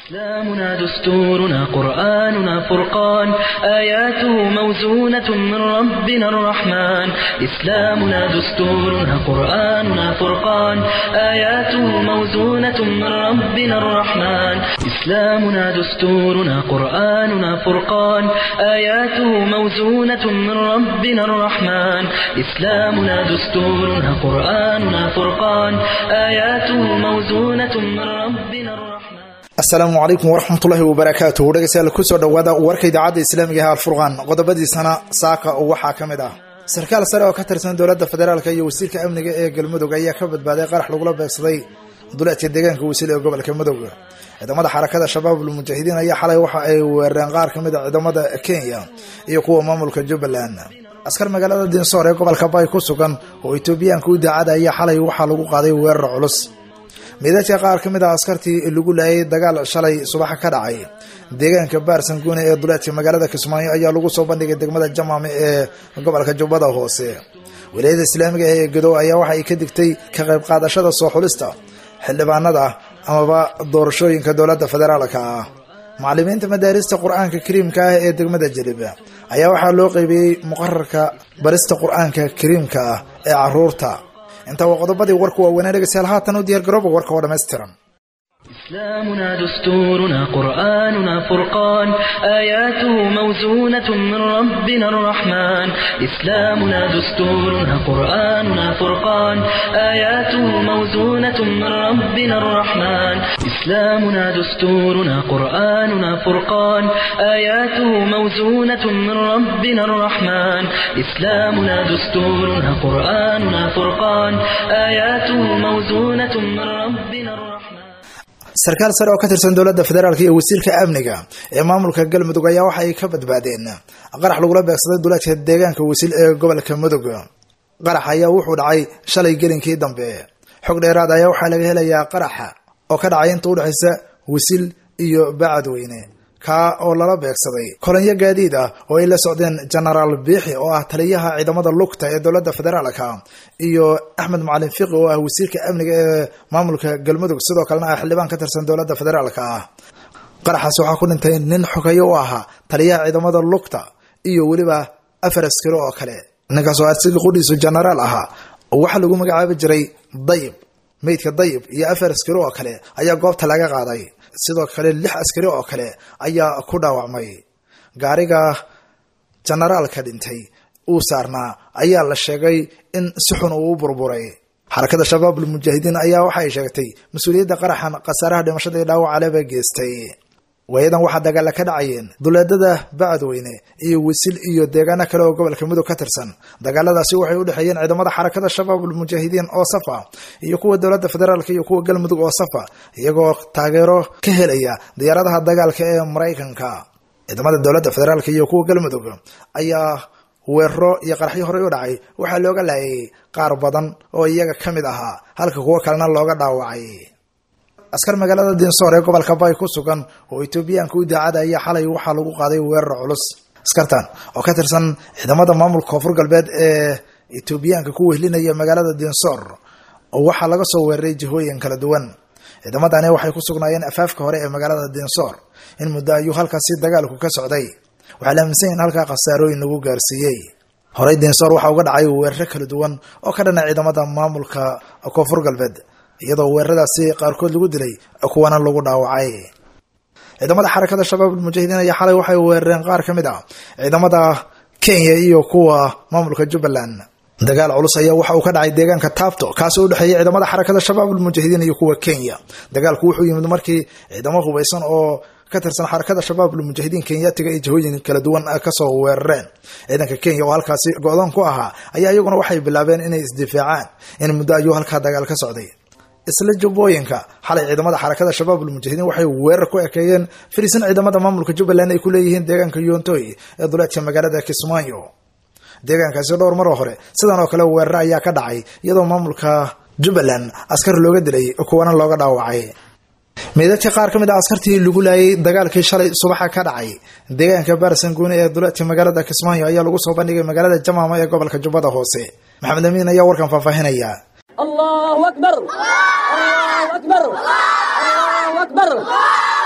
إسلامنا دستورنا قرآننا فرقان آياته موزونة من ربنا الرحمن إسلامنا دستورنا قرآننا فرقان آياته موزونة من ربنا الرحمن إسلامنا دستورنا قرآننا فرقان آياته موزونة من ربنا الرحمن إسلامنا دستورنا قرآننا فرقان آياته موزونة من ربنا الرحمن asalaamu calaykum waraxmatullaahi wabarakaatuh dhegeystayaal kusoo dhowaada warka idaacadda islaamiga ah alfurqaan qodobadiisana saaka waxaa ka mid ah sarkaal sare oo ka tirsan dowladda federaalk iyo wasiirka amniga ee galmudug ayaa ka badbaaday qarax lagula beegsaday duleedka deegaanka wasiil ee gobolka mudug ciidamada xarakada shabaabul mujaahidiin ayaa xalay waxa ay weerareen qaar ka mid a ciidamada kenya iyo kuwa maamulka jubbaland askar magaalada dinsoor ee gobolka bay ku sugan oo etoobiyaanka u daacada ayaa xalay waxaa lagu qaaday weerar culus miidaadka qaar ka mid ah askartii lagu laayay dagaal shalay subaxa ka dhacay deegaanka baarsan guune ee duleedka magaalada kismaayo ayaa lagu soo bandhigay degmada jamaame ee gobolka jubbada hoose wilaayada islaamiga ee gedo ayaa waxa ay ka digtay ka qayb qaadashada soo xulista xildhibaanada amaba doorashooyinka dowladda federaalka ah macalimiinta madaarista qur-aanka kariimka ah ee degmada jelib ayaa waxaa loo qeybiyey muqararka barista qur-aanka kariimka ah ee caruurta intaa waa qodobadii warku waaweynaa dhegeystayaal haatan u diyaar garooba warka oo dhammaystiran إسلامنا دستورنا قرآننا فرقان آياته موزونة من ربنا الرحمن إسلامنا دستورنا قرآننا فرقان آياته موزونة من ربنا الرحمن إسلامنا دستورنا قرآننا فرقان آياته موزونة من ربنا الرحمن إسلامنا دستورنا قرآننا فرقان آياته موزونة من ربنا الرحمن sarkaal sare oo ka tirsan dowladda federaalk iyo wasiirka amniga ee maamulka galmudug ayaa waxa ay ka badbaadeen qarax lagula beegsaday duleedka deegaanka wasiil ee gobolka mudug qarax ayaa wuxuu dhacay shalay gelinkii dambe xog dheeraad ayaa waxaa laga helayaa qaraxa oo ka dhacay inta udhexaysa wasiil iyo bacadweyne kaa oo lala beegsaday kolonyo gaadiid ah oo ay la socdeen genaraal biixi oo ah taliyaha ciidamada lugta ee dowladda federaalka iyo axmed macalin fiqi oo ah wasiirka amniga ee maamulka galmudug sidoo kalena ah xildhibaan ka tirsan dowladda federaalka ah qaraxaasi waxaa ku dhintay nin xogeeyo u ahaa taliyaha ciidamada lugta iyo weliba afar askari oo kale ninkaas oo asiga qudhiisu genaraal ahaa waxaa lagu magacaabi jiray dayib meydka dayib iyo afar askari oo kale ayaa goobta laga qaaday sidoo kale lix askari oo kale ayaa ku dhaawacmay gaariga generaalka dhintay uu saarnaa ayaa la sheegay in si xun uu u burburay xarakada shabaabul mujaahidiin ayaa waxa ay sheegtay mas-uuliyadda qaraxan khasaaraha dhimashada iyo dhaawac aleba geystay waayadan waxaa dagaala ka dhacayeen duleedada bacadweyne iyo wisil iyo deegaano kale oo gobolka mudug ka tirsan dagaaladaasi waxay udhexeeyeen ciidamada xarakada shabaabul mujaahidiin oo safa iyo kuwa dowladda federaalk iyo kuwa galmudug oo safa iyagoo taageero ka helaya diyaaradaha dagaalka ee maraykanka ciidamada dowladda federaalk iyo kuwa galmudug ayaa weeraro iyo qaraxyo horey u dhacay waxaa looga laayay qaar badan oo iyaga ka mid ahaa halka kuwo kalena looga dhaawacay askar magaalada dinsoor ee gobolka bay ku sugan oo etoobiyaanka u daacada ayaa xalay waxaa lagu qaaday weerar culus askartan oo ka tirsan ciidamada maamulka koonfur galbeed ee etoobiyaanka ku wehlinaya magaalada dinsoor oo waxaa laga soo weeraray jihooyin kala duwan ciidamadani waxay ku sugnaayeen afaafka hore ee magaalada dinsoor in muddo ayuu halkaasi dagaalku ka socday waxaa la aaminsan yahin halkaa khasaarooyin lagu gaarsiiyey horey dinsoor waxaa uga dhacay weeraro kala duwan oo ka dhana ciidamada maamulka koonfur galbeed iyadoo weeraradaasi qaarkood lagu dilay kuwana lagu dhaawacay ciidamada xarakada shabaabul mujaahidiin ayaa xalay waxay weerareen qaar ka mid ah ciidamada kenya iyo kuwa maamulka jubbaland dagaal culus ayaa waxa uu ka dhacay deegaanka taabto kaasoo udhexeeyay ciidamada xarakada shabaabul mujaahidiin iyo kuwa kenya dagaalku wuxuu yimid markii ciidamo hubaysan oo ka tirsan xarakada shabaabul mujaahidiin kenyatiga ay jihooyin kala duwan kasoo weerareen ciidanka kenya oo halkaasi go-doon ku ahaa ayaa iyaguna waxay bilaabeen inay isdifaacaan in muddo ayuu halkaa dagaal ka socday isla jubbooyinka xalay ciidamada xarakada shabaabul mujaahidiin waxay weerar ku ekeeyeen fariisan ciidamada maamulka jubbaland ay ku leeyihiin deegaanka yoontoy ee duleedka magaalada kismaayo deegaankaasi dhowr maroo hore sidan oo kale weerar ayaa ka dhacay iyadoo maamulka jubbaland askar looga dilay kuwana looga dhaawacay meydadka qaar ka mid ah askartii lagu laayay dagaalkii shalay subaxa ka dhacay deegaanka baarsanguune ee duleedka magaalada kismaayo ayaa lagu soo bandhigay magaalada jamaama ee gobolka jubbada hoose maxamed amiin ayaa warkan faahfaahinaya الله أكبر الله أكبر الله أكبر لا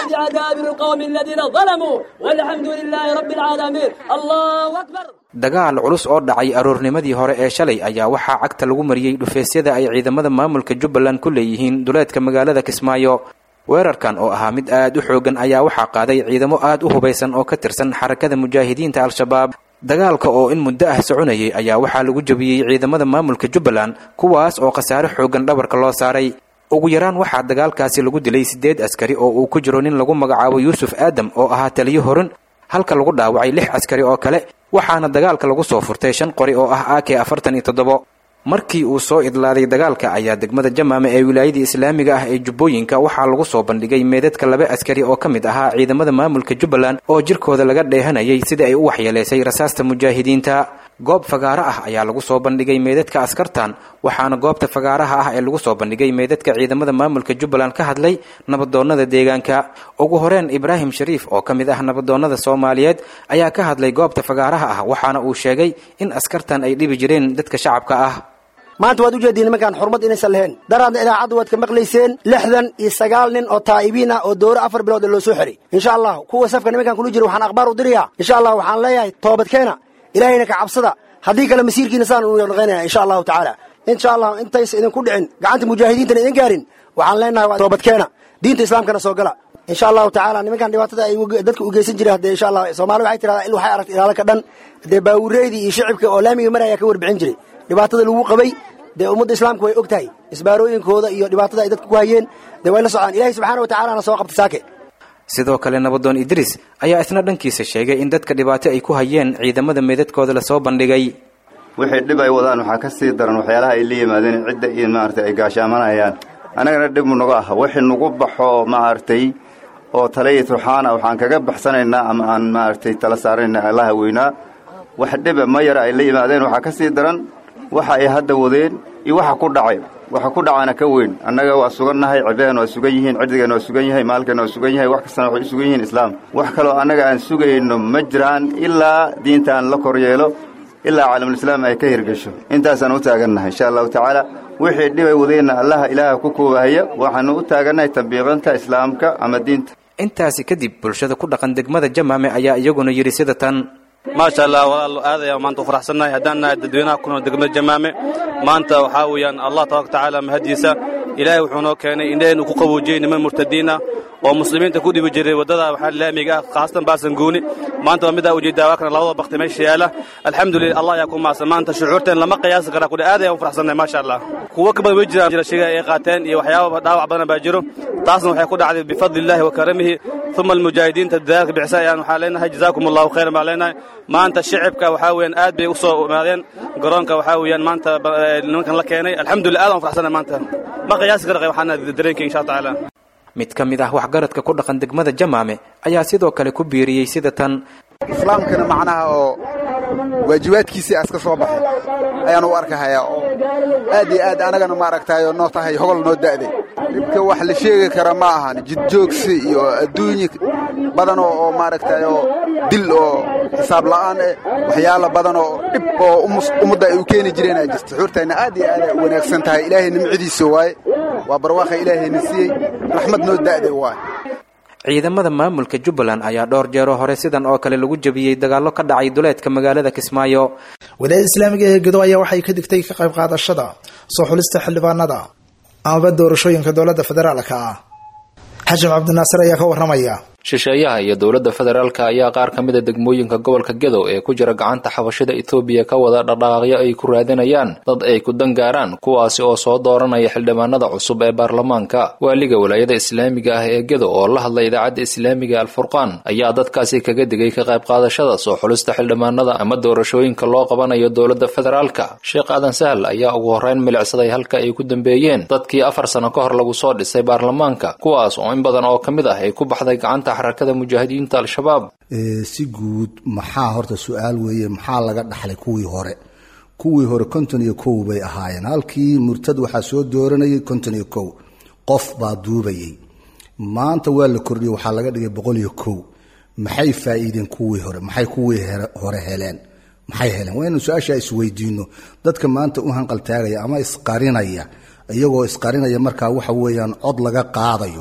بعذاب القوم الذين ظلموا والحمد لله رب العالمين الله أكبر dagaal culus oo dhacay aroornimadii hore ee shalay ayaa waxaa cagta lagu mariyey dhufeesyada ay ciidamada maamulka jubbaland ku leeyihiin duleedka magaalada kismaayo weerarkan oo ahaa mid aad u xoogan ayaa waxaa qaaday ciidamo aad u hubaysan oo ka tirsan xarakada mujaahidiinta al-shabaab dagaalka oo in muddo ah soconayay ayaa waxaa lagu jebiyey ciidamada maamulka jubbaland kuwaas oo khasaare xoogan dhabarka loo saaray ugu yaraan waxaa dagaalkaasi lagu dilay siddeed askari oo uu ku jiro nin lagu magacaabo yuusuf aadam oo ahaa taliyo horin halka lagu dhaawacay lix askari oo kale waxaana dagaalka lagu soo furtay shan qori oo ah a k afartan iyo toddobo markii uu soo idlaaday dagaalka ayaa degmada jamaame ee wilaayadii islaamiga ah ee jubbooyinka waxaa lagu soo bandhigay meedadka laba askari oo ka mid ahaa ciidamada maamulka jubbaland oo jirkooda laga dheehanayay sida ay u waxyeelaysay rasaasta mujaahidiinta goob fagaaro ah ayaa lagu soo bandhigay meedadka askartan waxaana goobta fagaaraha ah ee lagu soo bandhigay meedadka ciidamada maamulka jubbaland ka hadlay nabadoonnada deegaanka ugu horeen ibraahim shariif oo ka mid ah nabadoonnada soomaaliyeed ayaa ka hadlay goobta fagaaraha ah waxaana uu sheegay in askartan ay dhibi jireen dadka shacabka ah maanta waad ujeediin nimankaan xurmad inaysan lahayn daraadna idaacadda waad ka maqlayseen lixdan iyo sagaal nin oo taa'ibiin ah oo dooro afar bilood loo soo xiray insha allah kuwa safka nimankaan kula jira waxaan akhbaar u dirayaa insha allah waxaan leeyahay toobadkeena ilaahayna ka cabsada haddii kale masiirkiina saan u naqaynaya insha allahu tacaala insha allah intaysa idinku dhicin gacanta mujaahidiintana idin gaarin waxaan leenahay waa toobadkeena diinta islaamkana soo gala insha allahu tacaala nimankan dhibaatada ay dadka u geysan jireen hadee insha allah soomaali waxay tirahdaa il waxay aragta ilaalo ka dhan dee baawureydii iyo shicibka oo laamiga maraya ka warbixin jiray dhibaatada lagu qabay dee ummadda islaamku way og tahay isbaarooyinkooda iyo dhibaatada ay dadka ku hayeen dee way la socdaan ilahay subxaana wa tacalana soo qabta saake sidoo kale nabadoon idriis ayaa isna dhankiisa sheegay in dadka dhibaato ay ku hayeen ciidamada meedadkooda lasoo bandhigay wixii dhib ay wadaan waxaa ka sii daran waxyaalaha ay la yimaadeen cidda iyo maaragtay ay gaashaamanayaan annagana dhib mu naga ah wixii nagu baxo maaragtay oo talaya turxaana waxaan kaga baxsanaynaa ama aan maaragtay tala saarayna allaha weynaa wax dhiba ma yara ay la yimaadeen waxaa ka sii daran waxa ay hadda wadeen iyo waxa ku dhacay waxa ku dhacana ka weyn annaga waa sugannahay cibadan waa sugan yihiin cirdigeenna waa sugan yahay maalkeenna waa sugan yahay wax kastana waxay u sugan yihiin islaam wax kaloo annaga aan sugayno ma jiraan ilaa diintaan la kor yeelo ilaa caalamulislaam ay ka hirgesho intaasaan u taagannahay insha allahu tacaala wixii dhibay wadeenna allaha ilaaha ku koobahaya waxaanu u taagannahay tambiiqinta islaamka ama diinta intaasi kadib bulshada ku dhaqan degmada jamaame ayaa iyaguna yidhi sida tan maasha allah walaal aad ayaan maanta u faraxsannahay haddaan nahay dadweynaha ku nool degmada jamaame maanta waxaa weeyaan allah tabaraka tacaala mahadiisa ilaahay wuxuu noo keenay indhaheen uu ku qaboojiyey niman murtadiin ah oo muslimiinta ku dhibi jiray waddada waxaa laamiga ah khaasatan baasanguuni maanta waa midaa ujeedaa waa kana labada bakti meesha yaala alxamdulillah allah ayaa ku maadsan maanta shucuurteen lama qiyaasi karaa kule aad ayaan u faraxsannahay maasha allah kuwo ka badan way jiraan jira shiga ay qaateen iyo waxyaaba dhaawac badan baa jiro taasna waxay ku dhacday bifadli illahi wa karamihi uma almujaahidiinta dadaalka bixisa ayaan waxaa leenahay jazaakum allahu khayran baan leenahay maanta shicibka waxaa weeyaan aad bay u soo imaadeen garoonka waxaa weeyaan maanta nimankan la keenay alxamdulillah aad aan u faraxsannahay maanta ma qiyaasi kara waxaana dareenkay insha allah tacaala mid ka mid ah waxgaradka ku dhaqan degmada jamaame ayaa sidoo kale ku biiriyey sida tan islaamkana macnaha oo waajibaadkiisii aska soo baxay ayaan u arkahayaa oo aad iyo aad anagana maaragtaayo noo tahay hogol noo da'day dhibka wax la sheegi kara ma ahan jidjoogsi iyo adduunye badan oo maaragtayo dil oo xisaab la'aan eh waxyaala badan oo dhib oo ummadda ay u keeni jireen aa jirta xuurtayna aad iyo aad ay u wanaagsan tahay ilaahay nimcadiisa waaye waa barwaaqay ilaahayna siiyey raxmad noo da'day waaye ciidamada maamulka jubbaland ayaa dhowr jeeroo hore sidan oo kale lagu jebiyey dagaallo ka dhacay duleedka magaalada kismaayo wilaayada islaamiga ee gedo ayaa waxay ka digtay ka qayb qaadashada soo xulista xildhibaanada amaba doorashooyinka dowladda federaalka ah xashim cabdinaasir ayaa ka warramaya shisheeyaha iyo dowladda federaalka ayaa qaar ka mid a degmooyinka gobolka gedow ee ku jira gacanta xabashida etoobiya ka wada dhaqdhaqaaqyo ay ku raadinayaan dad ay ku dangaaraan kuwaasi oo soo dooranaya xildhibaanada cusub ee baarlamaanka waaliga walaayada islaamiga ah ee gedow oo la hadlay idaacadda islaamiga alfurqaan ayaa dadkaasi kaga digay ka qayb qaadashada soo xulista xildhibaanada ama doorashooyinka loo qabanayo dowladda federaalka sheekh aadan sahal ayaa ugu horreyn milicsaday halka ay ku dambeeyeen dadkii afar sano ka hor lagu soo dhisay baarlamaanka kuwaas oo in badan oo ka mid ah ay ku baxday gacanta xarakada mujaahidiinta al-shabaab si guud maxaa horta su-aal weeye maxaa laga dhaxlay kuwii hore kuwii hore konton iyo kow bay ahaayeen halkii murtad waxaa soo dooranayay konton iyo kow qof baa duubayay maanta waa la kordhiyey waxaa laga dhigay boqol iyo kow maxay faa'iideen kuwii hore maxay kuwii hore heleen maxay heleen waa inuu su-aashaa isweydiino dadka maanta u hanqaltaagaya ama isqarinaya iyagoo isqarinaya markaa waxa weeyaan cod laga qaadayo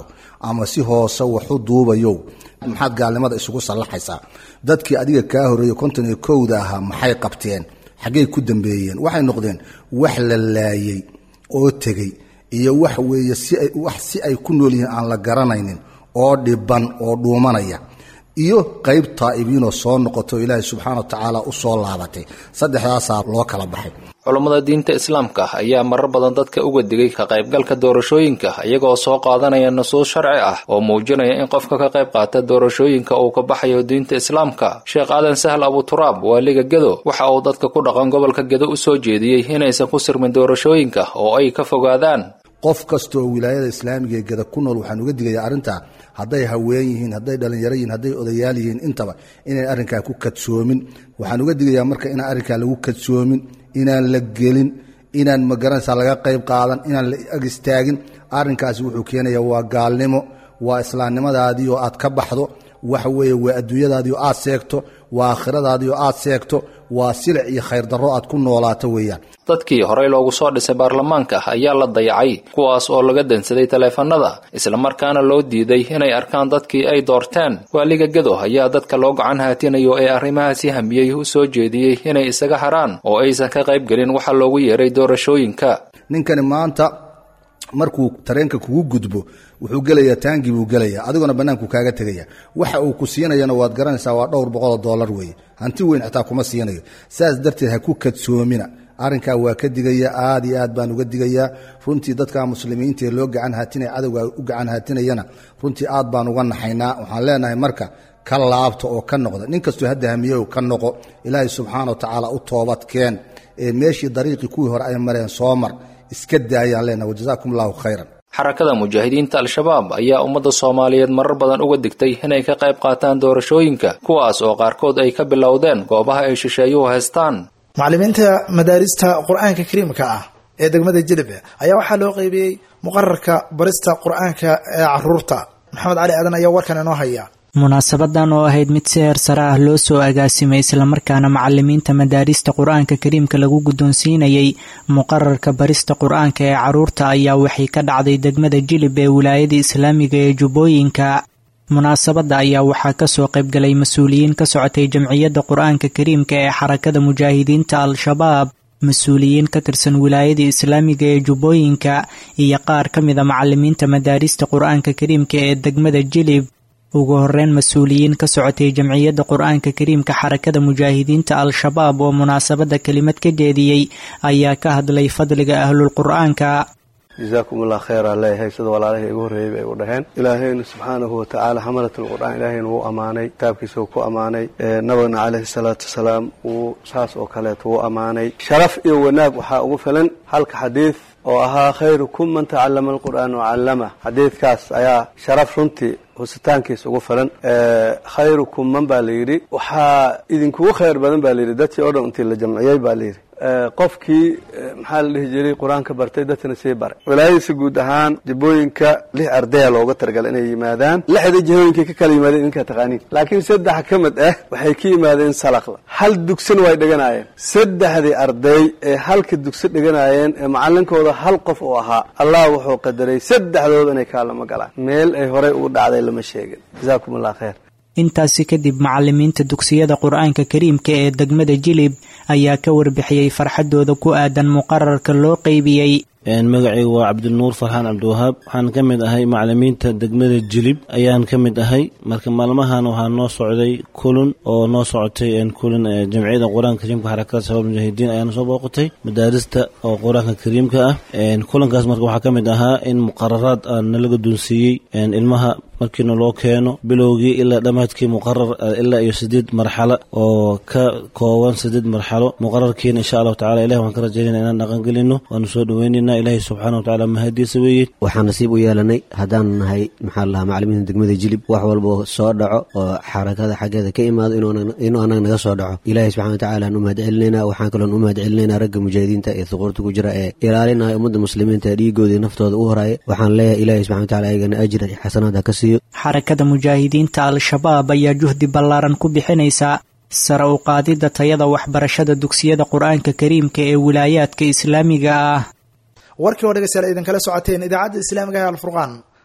ama si hoose waxu duubayow maxaad gaalnimada isugu sallaxaysaa dadkii adiga kaa horreeyey konton iyo kowda ahaa maxay qabteen xaggey ku dambeeyeen waxay noqdeen wax la laayey oo tegey iyo wax weeye si ay wax si ay ku nool yihiin aan la garanaynin oo dhiban oo dhuumanaya iyo qayb taa'ibiinoo soo noqoto ilaahay subxaana wa tacaala u soo laabatay saddexdaasaa loo kala baxay culummada diinta islaamka ayaa marar badan dadka uga digay ka qaybgalka doorashooyinka iyagoo soo qaadanaya nusuus sharci ah oo muujinaya in qofka ka qayb qaata doorashooyinka uu ka baxayo diinta islaamka sheekh aadan sahl abuturaab waaliga gedo waxa uu dadka ku dhaqan gobolka gedo u soo jeediyey inaysan ku sirmin doorashooyinka oo ay ka fogaadaan qof kasta oo wilaayada islaamiga ee geda ku nool waxaan uga digayaa arrintaa hadday haween yihiin hadday dhallinyaro yihiin hadday odayaal yihiin intaba inayn arrinkaa ku kadsoomin waxaan uga digayaa marka inaan arrinkaa lagu kadsoomin inaan la gelin inaan magaranaysaa laga qayb qaadan inaan la ag istaagin arrinkaasi wuxuu keenaya waa gaalnimo waa islaamnimadaadii oo aad ka baxdo waxa weeye waa adduunyadaadii oo aad seegto waa aakhiradaadii oo aad seegto waa silic iyo khayr darro aad ku noolaato weeyaan dadkii horey loogu soo dhisay baarlamaanka ayaa la dayacay kuwaas oo laga dansaday taleefanada islamarkaana loo diiday inay arkaan dadkii ay doorteen waaliga gedo ayaa dadka loo gacan haatinayo ee arrimahaasi hamiyey u soo jeediyey inay isaga haraan oo aysan ka qayb gelin waxa loogu yeeray doorashooyinka ninkani maanta markuu tareenka kugu gudbo wuxuu gelayaa taangii buu gelayaa adiguna bannaanku kaaga tegaya waxa uu ku siinayana waad garanaysaa waa dhowr boqoloo dollar weeye hanti weyn xitaa kuma siinayo saas darteed ha ku kadsoomina arrinkaa waa ka digaya aad iyo aad baan uga digayaa runtii dadka muslimiinta ee loo gacan haatinaya cadowga u gacan haatinayana runtii aad baan uga naxaynaa waxaan leenahay marka ka laabta oo ka noqda nin kastoo hadda hamiyow ka noqo ilaahay subxaana wa tacaala u toobad keen ee meeshii dariiqii kuwii hore ay mareen soo mar iska daayaan leenahay wajazaakum allahu khayran xarakada mujaahidiinta al-shabaab ayaa ummadda soomaaliyeed marar badan uga digtay inay ka qayb qaataan doorashooyinka kuwaas oo qaarkood ay ka bilowdeen goobaha ay shisheeyuhu haystaan macallimiinta madaarista qur-aanka kariimka ah ee degmada jilib ayaa waxaa loo qeybiyey muqararka barista qur-aanka ee caruurta maxamed cali aadan ayaa warkan inoo haya munaasabadan oo ahayd mid si heer sare ah loo soo agaasimay islamarkaana macalimiinta madaarista qur-aanka kariimka lagu guddoonsiinayay muqararka barista qur-aanka ee caruurta ayaa waxay ka dhacday degmada jilib ee wilaayada islaamiga ee jubbooyinka munaasabadda ayaa waxaa kasoo qaybgalay mas-uuliyiin ka socotay jamciyadda qur-aanka kariimka ee xarakada mujaahidiinta al-shabaab mas-uuliyiin ka tirsan wilaayada islaamiga ee jubbooyinka iyo qaar ka mida macalimiinta madaarista qur-aanka kariimka ee degmada jilib ugu horeyn mas-uuliyiin ka socotay jamciyadda qur-aanka kariimka xarakada mujaahidiinta al-shabaab oo munaasabadda kelimad ka jeediyey ayaa ka hadlay fadliga ahlulqur-aanka jazaakum allah khayra leeyahay sida walaalahii igu horreeyey bay u dhaheen ilaahaynu subxaanahu watacaala xamalatlqur'aan ilaahaynu wuu ammaanay kitaabkiisa uu ku ammaanay nabigna caleyhi salaatu wasalaam wuu saas oo kaleeto wuu ammaanay sharaf iyo wanaag waxaa ugu filan halka xadiid oo ahaa khayrukum man tacallama alqur'aan wacallama xadiidkaas ayaa sharaf runtii husitaankiisa ugu filan khayrukum man baa layidhi waxaa idinkugu khayr badan baa layidhi dadkii oo dhan intii la jamciyey baa layidhi qofkii maxaa la dhihi jiray qur-aanka bartay dadkana sii baray wilaayadiisa guud ahaan jibooyinka lix ardaya looga talagalay inay yimaadaan lixda jihooyinkay ka kala yimaadeen idinkaa taqaaniin laakiin saddex ka mid ah waxay ka yimaadeen salaqla hal dugsina way dhiganaayeen saddexdii arday ee halka dugsi dhiganaayeen ee macalinkooda hal qof uu ahaa allah wuxuu qadaray saddexdooda inay kaalama galaan meel ay horey ugu dhacday lama sheegin jazaakum allah khayr intaasi kadib macalimiinta dugsiyada qur-aanka kariimka ee degmada jilib ayaa ka warbixiyey farxadooda ku aadan muqararka loo qeybiyey magacaygu waa cabdinuur farxaan cabdiwahaab waxaan ka mid ahay macalimiinta degmada jilib ayaan ka mid ahay marka maalmahan waxaa noo socday kulun oo noo socotay kulun jamciyada qur-aanka kariimka xarakada shabaab mujaahidiin ayaana soo booqatay madaarista oo qur-aanka kariimka ah kulankaas marka waxaa ka mid ahaa in muqararaad nala guddoonsiiyey ilmaha markiina loo keeno bilowgii ilaa dhammaadkii muqarar ilaa iyo sideed marxalo oo ka kooban sideed marxalo muqararkiina insha allahu tacala ilahi waan ka rajaynayna inaan dhaqangelino waanu soo dhaweynayna ilahi subxaana watacaala mahadiisa weeye waxaan nasiib u yeelanay haddaan nahay maxaa lahaa macalimiinta degmada jilib wax walba soo dhaco oo xarakada xaggeeda ka imaado inuu anaga naga soo dhaco ilahi subxana watacaala aan u mahad celinayna waxaan kaloon u mahad celinayna ragga mujaahidiinta ee suquurta ku jira ee ilaalinaya ummadda muslimiinta ee dhiigoodii naftooda u horaya waxaan leeyahay ilahi subxana wataala ayagana ajir xasanaad ha ka siiyo xarakada mujaahidiinta al-shabaab ayaa juhdi ballaaran ku bixinaysa sare u qaadidda tayada waxbarashada dugsiyada qur-aanka kariimka ee wilaayaadka islaamiga ah warkii oo dhegeystayaal idinkala socoteen idaacadda islaamiga ee alfurqaan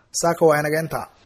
saaka waa inaga intaa